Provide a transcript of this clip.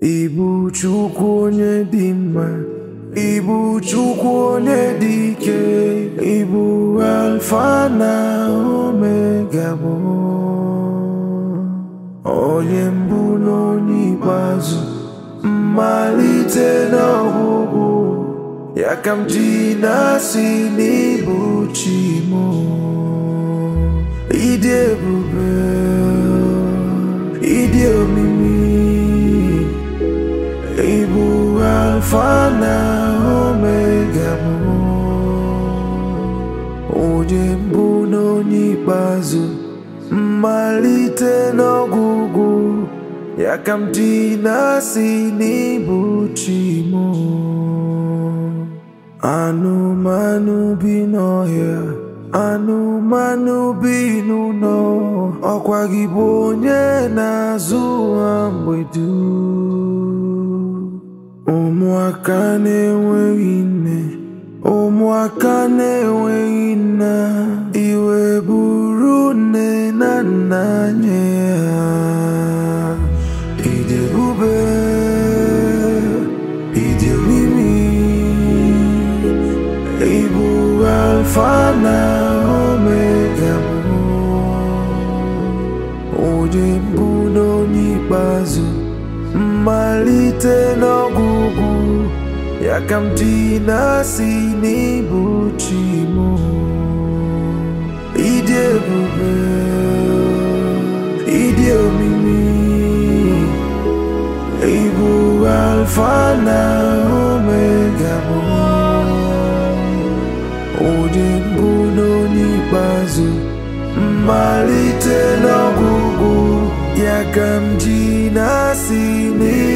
Ibu Chukwu onye dị mma Ibu Chukwu onye dị ike Ibu Alfa na Omega bụ onye mbụ na onye ikpeazụ mmalite na ọgwụgwụ ya ka m ji na-asị n'ịbụ chi m ịdị ebube ịdị omimi ịbụ alfa na omega bụ onye mbụ na onye ikpeazụ mmalite n'ọgwụgwụ ya ka m ji na-asị n'ịbụ chi m anụmanụ bi n'ọhịa anụmanụ bi n'ụlọ ọkwa gị bụ onye na-azụ ha mgbe dum ụmụaka na-enweghị nne ụmụaka na-enweghị nna iwe buru nne na nna nye ha ịdị ebube ịdị omimi ịbụ alfa na omega bụ onye mbụ na onye ikpeazụ mmalite n'ọgwụgwụ ya ka m ji na-asị n'ịbụ chi m ịdị ebube ịdị omimi ịbụ alfa na omega bụ onye mbụ na onye ikpeazụ mmalite n'ọgwụgwụ ya ka m ji na-asị n'ịbụ